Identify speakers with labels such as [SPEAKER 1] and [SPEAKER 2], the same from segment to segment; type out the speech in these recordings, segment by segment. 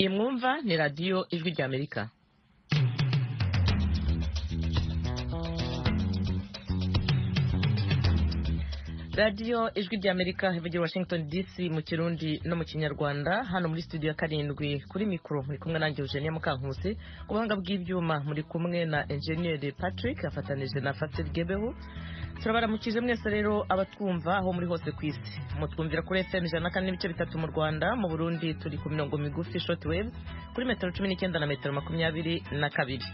[SPEAKER 1] iyi mwumva ni radiyo ijwi ry'amerika radiyo ijwi ry'amerika ivugira washington dc mu kirundi no mu kinyarwanda hano muri studio ya karindwi kuri mikoro muri kumwe nanjye eugenia mukankusi ku buhanga bw'ibyuma muri kumwe na enjeniyeri patrick afatanije na fasil gebeho turabaramukije mwese rero abatwumva aho muri hose ku isi mutwumvira kuri fm ijana na kane n'ibice bitatu mu rwanda mu burundi turi ku mirongo migufi short wave kuri metero cumi n'icyenda na metero makumyabiri na kabiri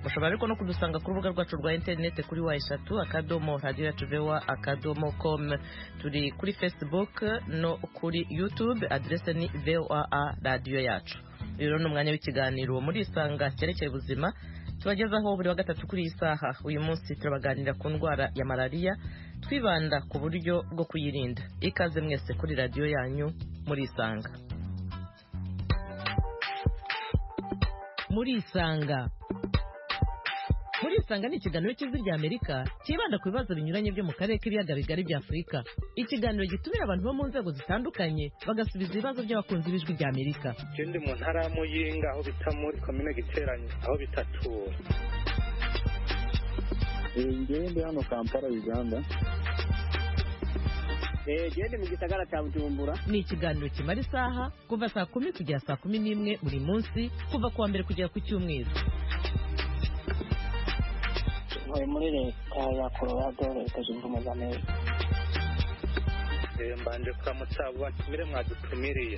[SPEAKER 1] mushobora ariko no kudusanga ku rubuga rwacu rwa interineti kuri wa eshatu akadomo radiyo yacu vewa akadomo komu turi kuri facebook no kuri youtube aderese ni voa radiyo yacu rero ni umwanya w'ikiganiro muri isanga cyerekeye ubuzima tubagezaho buri wa gatatu kuri iyi saha uyu munsi turabaganira ku ndwara ya malariya twibanda ku buryo bwo kuyirinda ikaze mwese kuri radiyo yanyu muri isanga muri isanga muri isanga ni ikiganiro cy'ijwi rya amerika cyibanda ku bibazo binyuranye byo mu karere k'ibiyaga bigari bya afurika ikiganiro gitumira abantu bo mu nzego zitandukanye bagasubiza ibibazo by'abakunzi b'ijwi rya amerika
[SPEAKER 2] ndi mu ntara ya muyinga aho bita muri komine giteranye aho bita tura
[SPEAKER 3] ngende hano kampala uganda
[SPEAKER 4] gende mu gisagara cya bujumbura
[SPEAKER 1] ni ikiganiro kimara isaha kuva saa kumi kugera saa kumi n'imwe buri munsi kuva ku wa mbere kugera ku cyumweru
[SPEAKER 5] ntuye muri leta ya colorado leta zunze ubumwe za amerika
[SPEAKER 2] mbanje kuramutsa batumire mwadutumiriye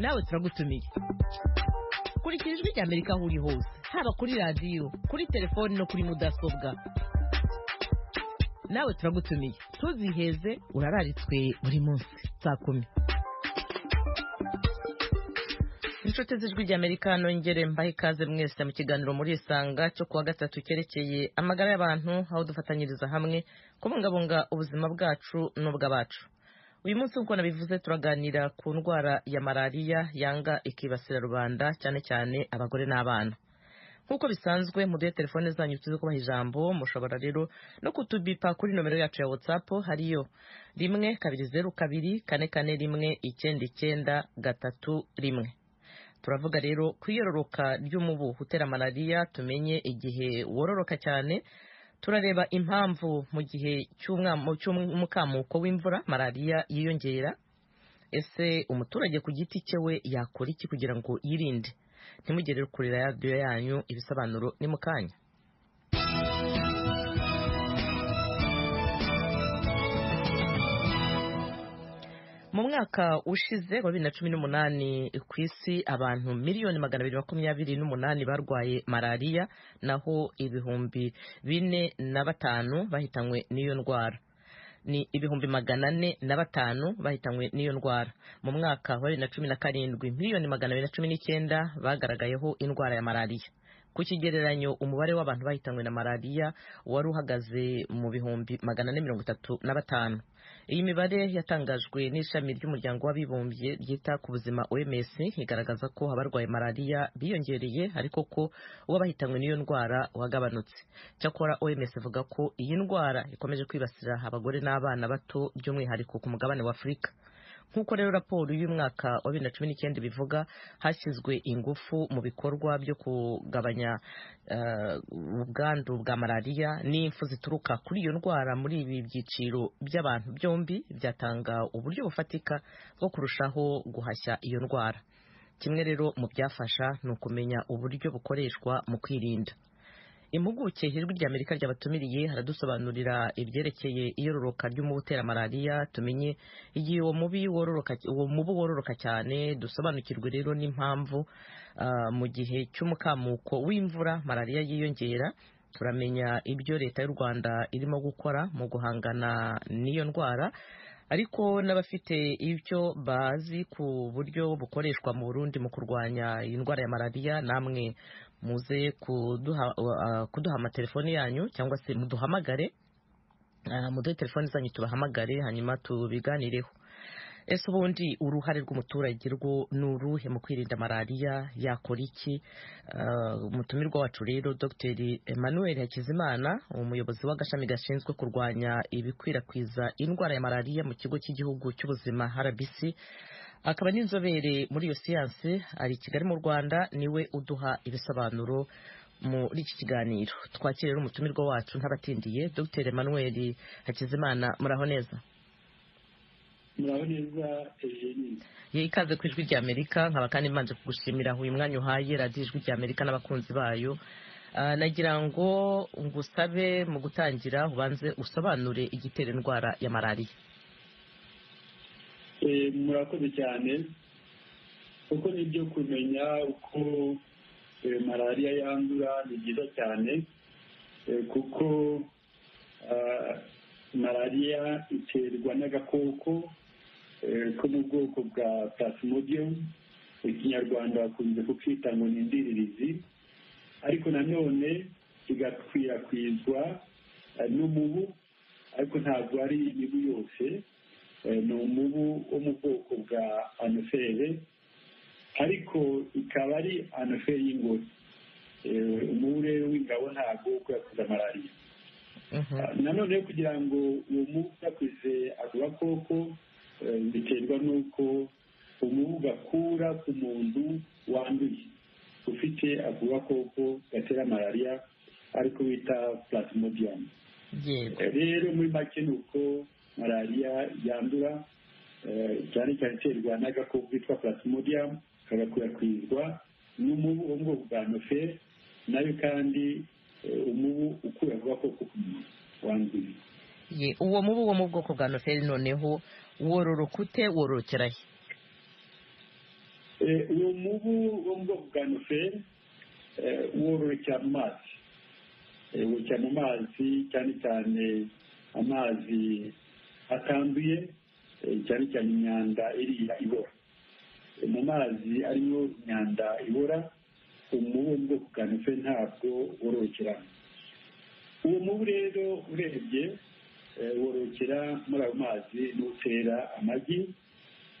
[SPEAKER 1] nawe turagutumiye kurikira ijwi rya amerika aho uri hose haba kuri radiyo kuri telefoni no kuri mudasobwa nawe turagutumiye tuziheze urararitswe buri munsi saa kumi inshuti z'ijwi ry'amerika nongere mbahe ikaze mwese mu kiganiro muri isanga cyo kuwa gatatu cyerekeye amagara y'abantu aho dufatanyiriza hamwe kubungabunga ubuzima bwacu n'ubw'abacu uyu munsi nk'uko nabivuze turaganira ku ndwara ya malariya yanga ikibasira rubanda cyane cyane abagore n'abana nk'uko bisanzwe muduhe telefone zanyu tuzi kubaha ijambo mushobora rero no kutubipa kuri nomero yacu ya whatsapp hariyo rimwe kabiri zeru kabiri kane kane rimwe icyenda icyenda gatatu rimwe turavuga rero ku iyororoka ry'umubu utera malariya tumenye igihe wororoka cyane turareba impamvu mu gihe cy'umukamuko w'imvura malariya yiyongera ese umuturage ku giti cye we yakora iki kugira ngo yirinde ntimugere kuri radiyo yanyu ibisobanuro ni mu kanya mu mwaka ushize wa bibiri na cumi n'umunani ku isi abantu miliyoni magana abiri makumyabiri n'umunani barwaye malariya naho ibihumbi bine na batanu bahitanywe n'iyo ndwara ni ibihumbi magana ane na batanu bahitanywe n'iyo ndwara mu mwaka wa bibiri na cumi na karindwi miliyoni magana abiri na cumi n'icyenda bagaragayeho indwara ya malariya ku kigereranyo umubare w'abantu bahitanywe na malariya wari uhagaze mu bihumbi magana ane mirongo itatu na batanu iyi mibare yatangajwe n'ishami ry'umuryango w'abibumbye ryita ku buzima oms igaragaza ko abarwaye malariya biyongereye ariko ko uwo bahitanywe n'iyo ndwara wagabanutse cyakora oms ivuga ko iyi ndwara ikomeje kwibasira abagore n'abana bato by'umwihariko ku mugabane wa afurika nk'uko rero raporo y'umwaka wa bibiri na cumi n'icyenda bivuga hashyizwe ingufu mu bikorwa byo kugabanya ubwandu bwa malariya n'impfu zituruka kuri iyo ndwara muri ibi byiciro by'abantu byombi byatanga uburyo bufatika bwo kurushaho guhashya iyo ndwara kimwe rero mu byafasha ni ukumenya uburyo bukoreshwa mu kwirinda impuguke ijwi rya amerika ryabatumiriye haradusobanurira ibyerekeye iyororoka ry'umubu utera malariya tumenye igihe uwo mubu wororoka cyane dusobanukirwe rero n'impamvu mu gihe cy'umukamuko w'imvura malariya yiyongera turamenya ibyo leta y'u rwanda irimo gukora mu guhangana n'iyo ndwara ariko n'abafite ibyo bazi ku buryo bukoreshwa mu burundi mu kurwanya indwara ya malariya namwe muze kuduha kuduha amatelefone yanyu cyangwa se muduhamagare muduhe telefone zanyu tubahamagare hanyuma tubiganireho ese ubundi uruhare rw'umuturage rwo ni uruhe mu kwirinda malariya yakora iki umutumirwa wacu rero dr emmanuel hakizimana umuyobozi w'agashami gashinzwe kurwanya ibikwirakwiza indwara ya malariya mu kigo cy'igihugu cy'ubuzima rbc akaba n'inzobere muri iyo siyanse ari i kigali mu rwanda niwe uduha ibisobanuro muri iki kiganiro twakire n'umutumirwa wacu ntabatindiye dr emmanuel hakizimana muraho neza
[SPEAKER 6] muraho neza eugenie
[SPEAKER 1] ye ikaze ku ijwi ry'amerika nkaba kandi mbanje kugushimira aho uyu mwanya uhaye radiyo ijwi ry'amerika n'abakunzi bayo Ah, nagira ngo ngusabe mu gutangira ubanze usobanure igitera indwara ya malariya
[SPEAKER 6] Eh, murakoze cyane kuko ni byo kumenya uko eh, malariya yandura ni byiza cyane eh, kuko ah, malariya iterwa n'agakoko eh, ko mu bwoko bwa plasmodium ikinyarwanda bakunze kukita ngo ni indiririzi ariko nanone kigakwirakwizwa eh, n'umubu ariko ntabwo ari imibu yose Eh, ni umubu wo mu bwoko bwa anofere ariko ikaba ari anofere y'ingore Eh, umubu rero w'ingabo ntabwo ukwirakwiza malariya Ah, nanone rero kugira ngo uwo mubu ukwirakwize ako gakoko eh, biterwa n'uko umubu gakura ku muntu wanduye ufite ako gakoko gatera malariya ariko bita plasmodium
[SPEAKER 1] yego
[SPEAKER 6] rero muri make ni uko malariya yandura eh, cyane cyane iterwa n'agakoko kitwa plasmodium kagakwirakwizwa n'umubu wo mu bwoko bwa nofe nayo kandi eh, umubu ukura ku gakoko k'umuntu wanduye
[SPEAKER 1] Ye, uwo mubu wo mu bwoko bwa noferi noneho wororoka ute wororokera he
[SPEAKER 6] Eh, uwo mubu wo mu bwoko bwa noferi wororokera mu mazi Eh, wororokera mu mazi cyane cyane amazi atanduye eh, cyane cyane imyanda iriya ibora Eh, mu mazi arimo imyanda ibora umubu wo mu bwoko bwa noferi ntabwo wororokeramo uwo mubu rero urebye eh, wororokera muri ayo mazi n'utera amagi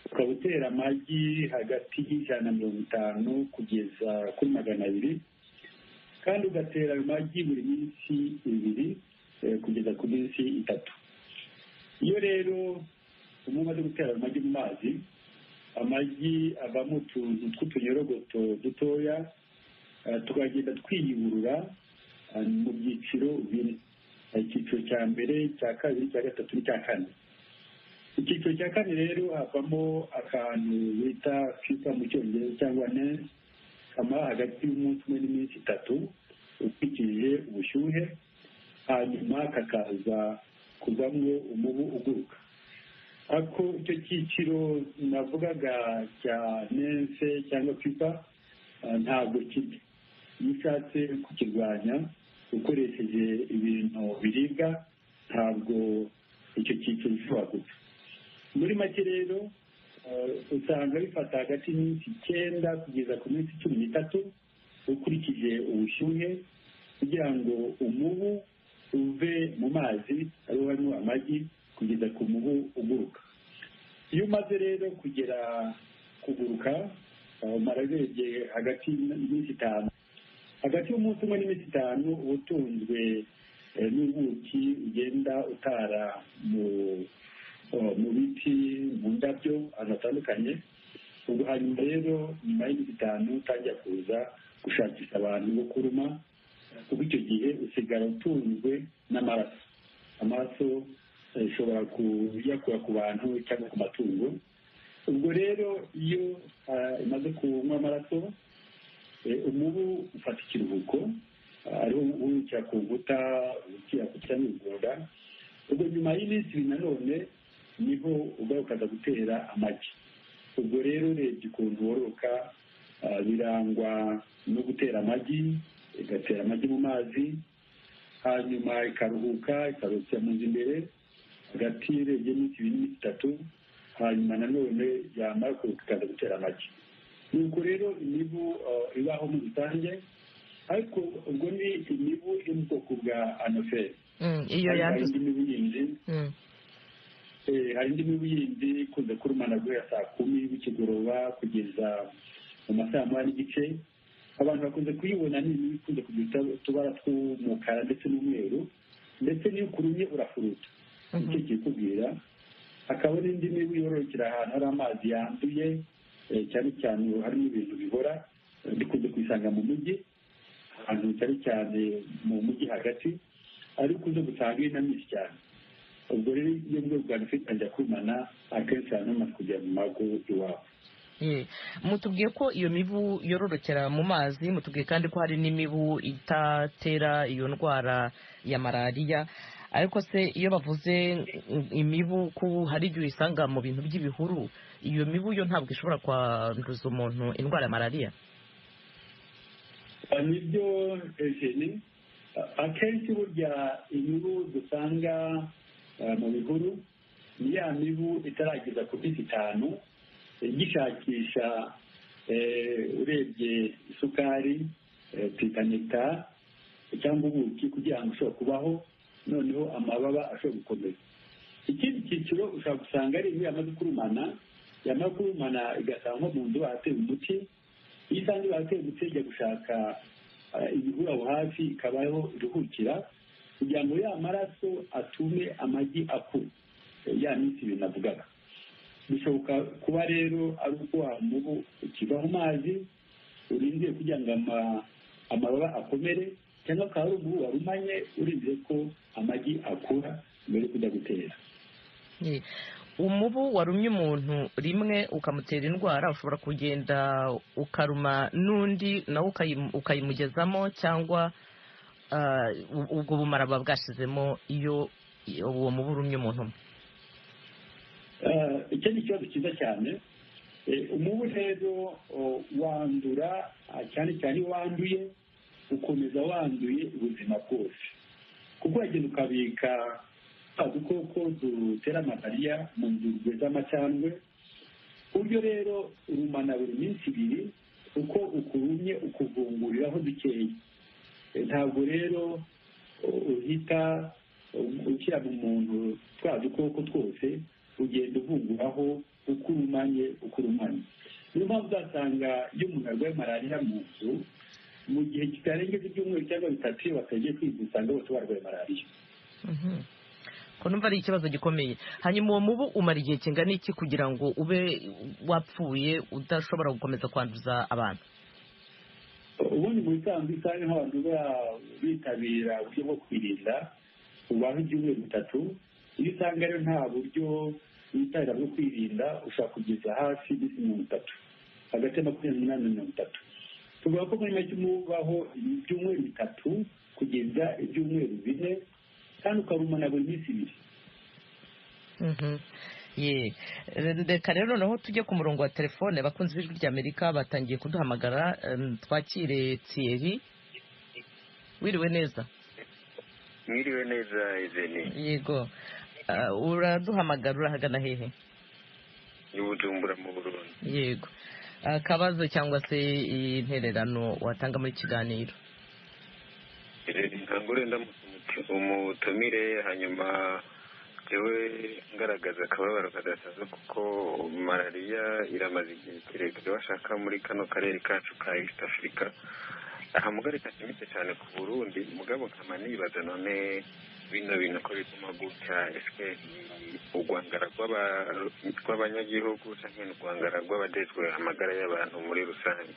[SPEAKER 6] ukaba utera amagi hagati y'ijana na mirongo itanu kugeza kuri magana abiri kandi ugatera ayo magi buri minsi ibiri eh, kugeza ku minsi itatu iyo rero umuntu umaze gutera ayo magi mu mazi amagi avamo utuntu tw'utunyorogoto dutoya eh, tukagenda twiyurura eh, mu byiciro bine Hari icyiciro cya mbere cya kabiri cya gatatu n'icya kane icyiciro cya kane rero havamo akantu bita fifa mu cyongereza cyangwa nense kamara hagati y'umunsi umwe n'iminsi itatu ukurikije ubushyuhe hanyuma kakaza kuvamo umubu uguruka ariko icyo cyiciro navugaga cya nense cyangwa fifa ah, ntabwo kibi iyo ushatse kukirwanya ukoresheje ibintu biribwa ntabwo icyo cyiciro gishobora gupfa muri make rero eh, usanga bifata hagati y'iminsi icyenda kugeza ku minsi cumi n'itatu ukurikije ubushyuhe kugira ngo umubu uve mu mazi ariho harimo amagi kugeza ku mubu uguruka iyo umaze rero kugera kuguruka eh, umara urebye hagati y'iminsi itanu hagati y'umunsi umwe n'iminsi itanu uba utunzwe eh, n'ubuki ugenda utara mu eh, mu biti mu ndabyo ahantu hatandukanye ubwo hanyuma rero nyuma y'iminsi itanu utangira kuza gushakisha abantu bo kuruma kuko icyo gihe usigara utunzwe n'amaraso amaraso eh, ushobora kuyakura ku bantu cyangwa ku matungo ubwo rero iyo ah, imaze kunywa amaraso Eh, umubu ufata ikiruhuko ah, ariho uwukira ku nkuta ukira ku cyangwa ibigunda ubwo nyuma y'iminsi ibiri nanone niho ugarukaza gutera amagi ubwo rero urebye ukuntu wororoka ah, birangwa no gutera amagi igatera amagi mu mazi hanyuma ikaruhuka ikarukira mu nzu imbere hagati urebye iminsi ibiri n'iminsi itatu hanyuma nanone yamara kuruhuka ikaza gutera amagi nuko rero imibu eh, ibaho muri rusange ariko ubwo ni imibu iri mu bwoko bwa anoferi
[SPEAKER 1] Mm, iyo
[SPEAKER 6] hari
[SPEAKER 1] yanduza
[SPEAKER 6] indi mibu yindi
[SPEAKER 1] Mm,
[SPEAKER 6] eh, hari indi mibu yindi ikunze kurumana guhera saa kumi bikigoroba kugeza mu masaha moya n'igice abantu bakunze kuyibona ni imibu ikunze kugira utu- utubara tw'umukara ndetse n'umweru ndetse n'iyo ukurumye urafuruta
[SPEAKER 1] Mhm.
[SPEAKER 6] nicyo kikubwira hakaba n'indi mibu yororokera ahantu hari amazi yanduye eh, cyane cyane harimo ibintu bihora eh, bikunze kuyisanga mu mujyi ahantu cyane cyane mu mujyi hagati ariko ukunze gusanga ari na myinshi cyane ubwo rero iyo bwoko bwa nufite ajya kwimana akenshi ahantu hamaze kujya mu mago iwabo
[SPEAKER 1] Mm. mutubwiye ko iyo mibu yororokera mu mazi mutubwiye kandi ko hari n'imibu itatera iyo ndwara ya malariya ariko se iyo bavuze mm, imibu ko hari igihe uyisanga mu bintu by'ibihuru iyo mibu yo ntabwo ishobora kwanduza umuntu indwara ya malariya
[SPEAKER 6] nibyo ejeni akenshi burya imibu dusanga eh, mu bihuru ni ya mibu itarageza ku minsi itanu igishakisha eh, urebye isukari eh, twita nekita cyangwa ubuki kugira ngo ushobore kubaho noneho amababa ashobora gukomeza ikindi cyiciro ushobora gusanga ari imibu yamaze kurumana yamara kurumana igasanga nko mu nzu bahateye umuti iyo isanze bahateye umuti ijya gushaka eh, ibihuru aho hafi ikabaho iruhukira kugira ngo ya maraso atume amagi akura Eh, ya minsi ibintu navugaga bishoboka kuba rero ari uko wa mubu ukiva mu mazi urindiye kugira ngo ama- amababa akomere cyangwa akaba ari umubu warumanye urindiye ko amagi akura mbere yo kujya gutera
[SPEAKER 1] Ye. umubu warumye umuntu rimwe ukamutera indwara ushobora kugenda ukaruma n'undi nawe ukayi- ukayimugezamo cyangwa ah, u- ubwo bumara buba bwashizemo iyo iyo uwo mubu urumye umuntu umwe
[SPEAKER 6] Eh, icyo ni ikibazo cyiza cyane Eh, umubu rero oh, wandura ah, cyane cyane iyo wanduye ukomeza wanduye ubuzima bwose kuko uragenda ukabika twa dukoko dutera malariya mu nzurwe z'amacandwe ku buryo rero urumana buri minsi ibiri uko ukurumye ukuvunguriraho dukeya Eh, ntabwo rero uh, uhita uh, ushyira mu muntu twa dukoko twose ugenda uvunguraho uko urumanye uko urumanye niyo mpamvu uzasanga iyo umuntu arwaye malariya mu nzu mu gihe kitarengeje ibyumweru cyangwa bitatu iyo batagiye kwivuza usanga bose barwaye malariya
[SPEAKER 1] Mhm. ko numva ari ikibazo gikomeye hanyuma uwo mubu umara igihe kingana iki kugira ngo ube wapfuye udashobora gukomeza kwanduza abantu
[SPEAKER 6] ubundi mu bisanzwe usanga nk'abantu baba bitabira uburyo bwo kwirinda ubaho ibyumweru bitatu iyo usanga rero nta buryo witabira bwo kwirinda ushobora kugeza hafi iminsi mirongo itatu hagati ya makumyabiri n'umunani na mirongo itatu tuvuga ko muri make umubaho ibyumweru bitatu kugeza ibyumweru bine kandi ukarumana buri minsi ibiri
[SPEAKER 1] Mhm. ye reka rero naho tujye ku murongo wa telefone bakunze ijwi ry'amerika batangiye kuduhamagara em, twakire thierry wiriwe neza
[SPEAKER 7] mwiriwe neza izeni
[SPEAKER 1] yego Ah, uraduhamagara urahagana hehe
[SPEAKER 7] y'ubujumbura mu burundi
[SPEAKER 1] yego akabazo cyangwa se intererano watanga muri kiganiro
[SPEAKER 7] izeni nkangure ndamutse umuti- umutumire hanyuma jewe ngaragaza akababaro kadasaza kuko malariya iramaze igihe kirekire bashaka muri kano karere kacu ka east africa aha mugari kashimitse cyane ku burundi mugabo nkama nibaza none bino bintu ko bituma gutya eske ni urwangara rw'aba- rw'abanyagihugu cyangwa ni urwangara rw'abajejwe amagara y'abantu muri rusange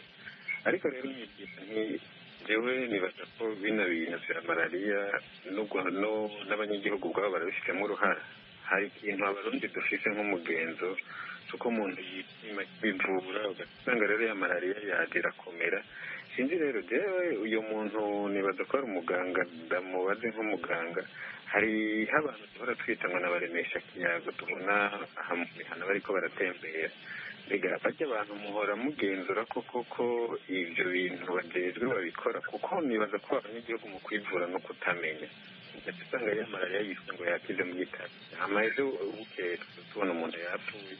[SPEAKER 7] ariko rero nyigisha nti jewe nibaza ko bino bintu vya malariya n'urwa- no- n'abanyagihugu ubwabo barabifitemo uruhara hari ikintu abarundi dufise nk'umugenzo uko umuntu yipima kwivura ugasanga rero ya malariya yaje irakomera sinzi rero jewe uyo muntu nibaza ko ari umuganga ndamubaze nk'umuganga hari abantu duhora twitangwa na baremesha kiyago tubona aha mu mihana bariko baratembera mbega bajya abantu muhora mugenzura ko koko ibyo bintu bajejwe babikora kuko nibaza ko abanyagihugu mu kwivura no kutamenya ndetse usanga ya malariya yiswe ngo yakize mu gitaro hama ejo bukeye tuza tubona umuntu yapfuye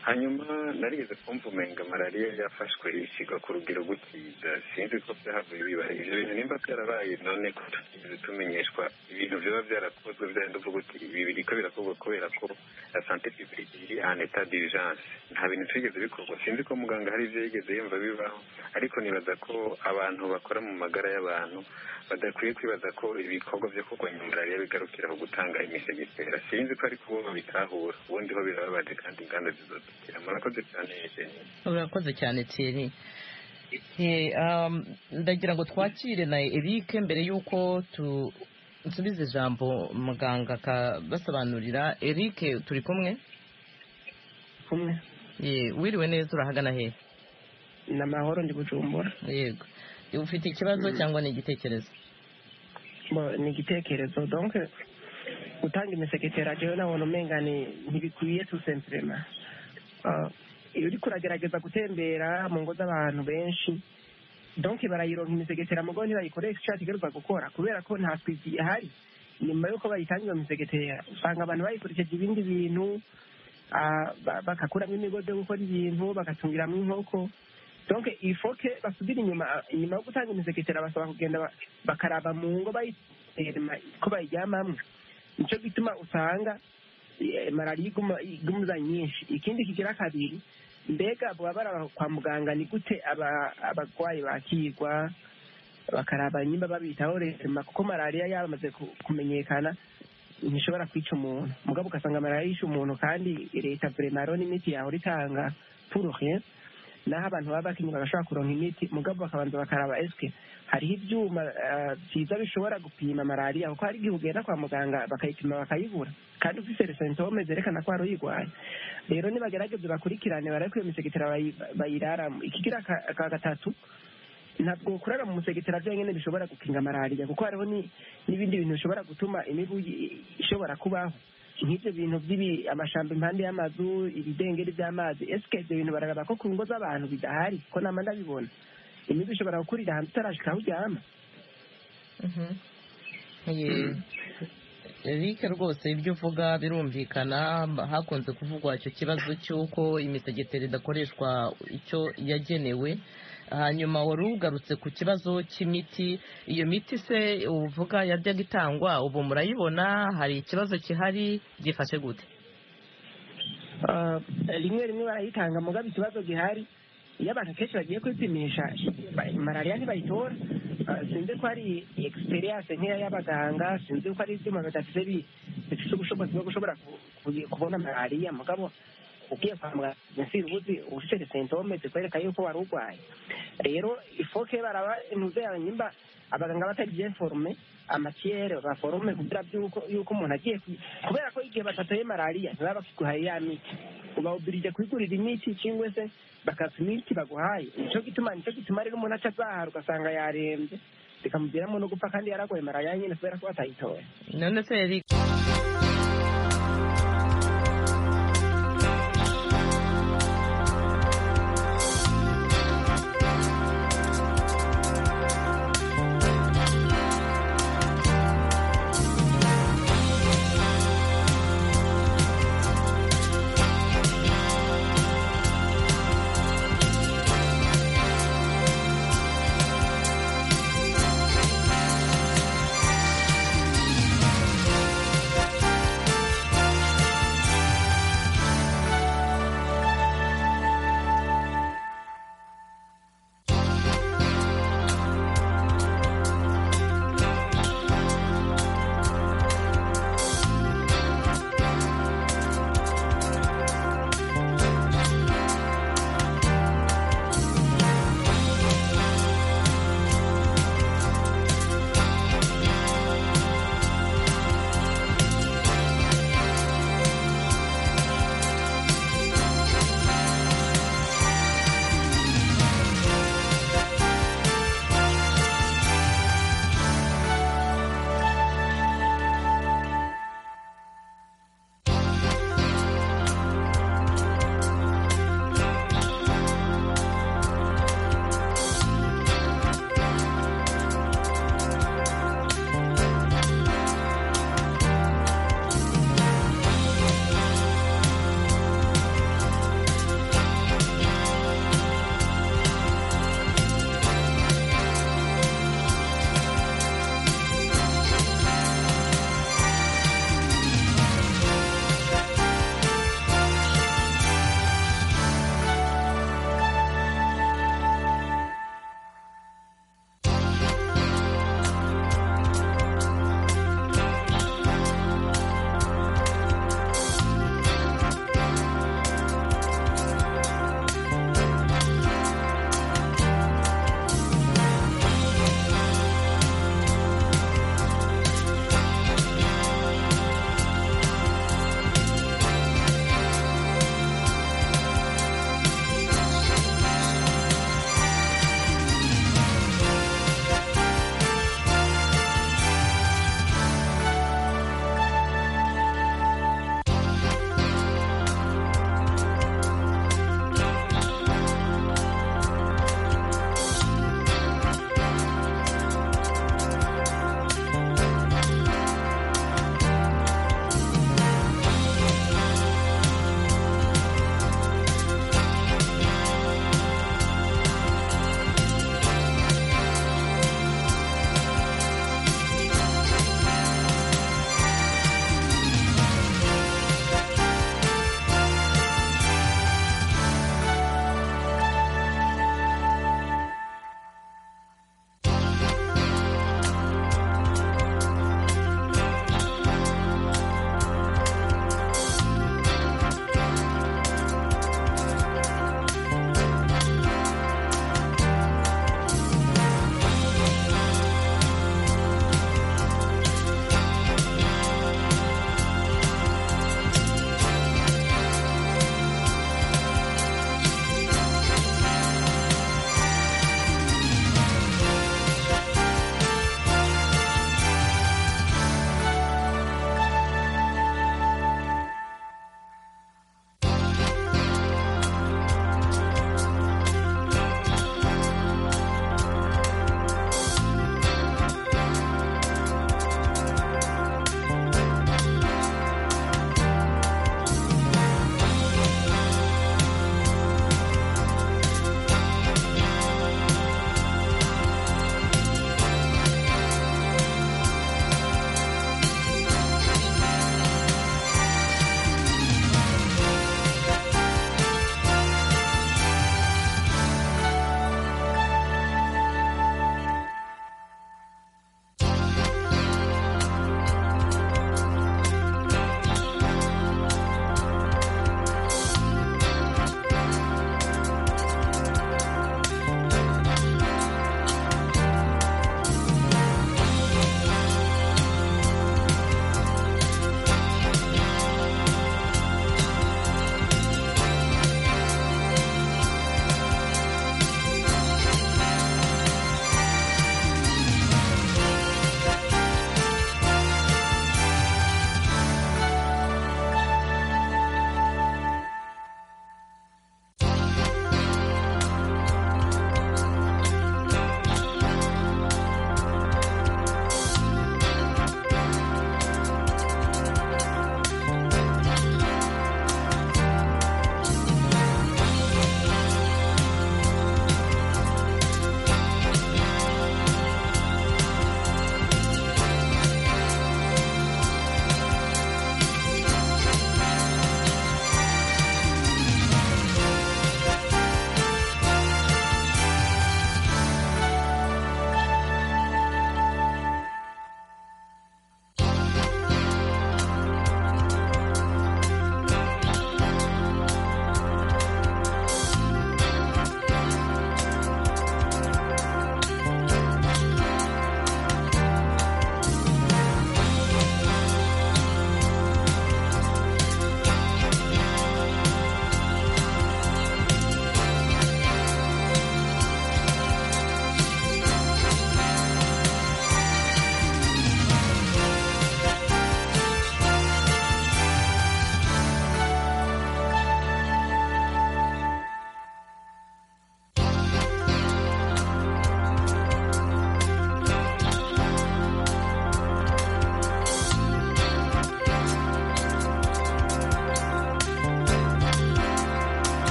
[SPEAKER 7] hanyuma narigeze kumva umenga malariya yafashwe isigwa ku rugero gukiza sinzi ko byahavuye bibaye ivyo bintu nimba byarabaye none ko tutigeze tumenyeshwa ibintu vyoba vyarakozwe vyarenda uvuga uti ibi biriko birakorwa kubera ko la sante publique iri en etat d'urgence nta bintu twigeze bikorwa sinzi ko muganga hari ivyo yigeze yumva bibaho ariko nibaza ko abantu bakora mu magara y'abantu badakwiye kwibaza ko ibikorwa vyo ku- kurwanya malariya bigarukira ku gutanga imisegitera sinzi ko ariko bo babitahura ubundi ho birababaje kandi inganda zizadukira murakoze cyane jenny
[SPEAKER 1] urakoze cyane tiri ndagira ngo twakire na eric mbere y'uko nsubiza ijambo muganga akabasobanurira eric turi kumwe
[SPEAKER 5] kumwe
[SPEAKER 1] Ye, wiriwe neza urahagana hehe
[SPEAKER 5] ni amahoro ndi bujumbura
[SPEAKER 1] yego ufite ikibazo cyangwa ni igitekerezo
[SPEAKER 5] Bo, ni igitekerezo donc gutanga imiseketera jewe nabona umenga ni- ntibikwiye tu simplema iyo uriko uragerageza gutembera mu ngo z'abantu benshi donc barayironka imisegetera mugabo ntibayikoresha icyo yategerezwa gukora kubera ko nta twizi ihari nyuma y'uko bayitanga iyo misegetera usanga abantu bayikurikije ibindi bintu ah, ba- bagakuramo imigozi yo gukora ibintu bagatungiramwo inkoko donc ifoke basubire inyuma inyuma yo gutanga imisegetera basaba kugenda ba- bakaraba mu ngo bayiterema ko bayiryamamwo nicyo gituma usanga eh, malariya iguma- igumuza nyinshi ikindi kigira kabiri mbega baba baraba kwa muganga ni gute aba- abarwayi bakirwa bakaraba nyimba babitaho rema kuko malariya yamaze ku- kumenyekana ntishobora kwica umuntu mugabo ugasanga malariya yishe umuntu kandi leta vremaro n'imiti yahora itanga puruhe naho abantu baba bakenye bagashobora kuronka imiti mugabo bakabanza bakaraba eske hariho ibyuma eh, byiza bishobora gupima malariya kuko hari igihe ugenda kwa muganga bakayipima bakayibura kandi ufise resentome zerekana ko wari uyirwaye rero nibagerageze bakurikirane barebe ko iyo misegetera bayi- bayiraramo ikigira ka- ka gatatu ntabwo kurara mu musegetera byonyine bishobora gukinga malariya kuko hariho ni- n'ibindi bintu bishobora gutuma imibu i- ishobora kubaho nk'ibyo bintu by'ibi amashamba impande y'amazu ibidengeri by'amazi esike ibyo bintu bararaba ko ku ngo z'abantu bidahari ko nama ndabibona imibu ishobora gukurira ahantu utarashika aho uryama
[SPEAKER 1] Ye- Eric rwose ibyo uvuga birumvikana hakunze kuvugwa icyo kibazo cy'uko imisegeteri idakoreshwa icyo yagenewe hanyuma wari ugarutse ku kibazo cy'imiti iyo miti se uvuga yajyaga itangwa ubu murayibona hari ikibazo gihari byifashe gute
[SPEAKER 5] Ah, rimwe rimwe barayitanga mugabo ikibazo gihari iyo abantu kenshi bagiye kwipimisha ba- malariya ntibayitora Ah, sinzi ko ari experience nkeya y'abaganga sinzi ko ari ibyuma bidafite bi- bifite ubushobozi bwo gushobora ku- ku- kubona malariya mugabo ugiye kwa muganga ufite ubuzi ufite sentome zikwereka yuko wari urwaye rero ifoke baraba intuze yawe nyimba abaganga batari byeforume amakiyere baforume kugira byuko yuko umuntu agiye ku- kubera ko igihe batatoye malariya ntibaba bakiguhaye ya miti ubawubirije kwigurira imiti cyangwa se bakata imiti baguhaye nicyo gituma nicyo gituma rero umuntu aca azahara ugasanga yarembye bikamuviramo no gupfa kandi yaragoye malariya nyine kubera ko batayitoye
[SPEAKER 1] none se Eric